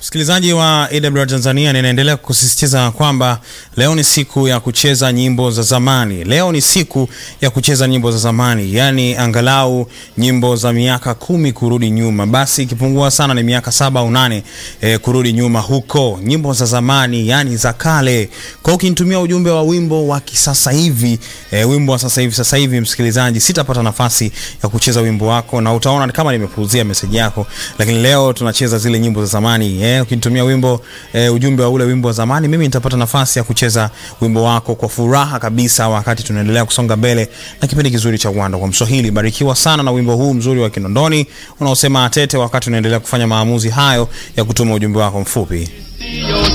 Msikilizaji wa AWR Tanzania, ninaendelea kusisitiza kwamba leo ni siku ya kucheza nyimbo za zamani. Leo ni siku ya kucheza nyimbo za zamani, yaani angalau nyimbo za miaka kumi kurudi nyuma, basi ikipungua sana ni miaka saba au nane eh, kurudi nyuma huko, nyimbo za zamani, yani za kale. Kwa hiyo ukinitumia ujumbe wa wimbo wa kisasa hivi eh, wimbo wa sasa hivi sasa hivi, msikilizaji, sitapata nafasi ya kucheza wimbo wako na utaona kama nimepuuzia meseji yako, lakini leo tunacheza zile nyimbo za zamani eh, ukinitumia wimbo eh, ujumbe wa ule wimbo wa zamani, mimi nitapata nafasi ya kucheza wimbo wako kwa furaha kabisa, wakati tunaendelea kusonga mbele na kipindi kizuri cha Uwanda kwa Mswahili. Barikiwa sana na wimbo huu mzuri wa Kinondoni unaosema atete, wakati unaendelea kufanya maamuzi hayo ya kutuma ujumbe wako mfupi.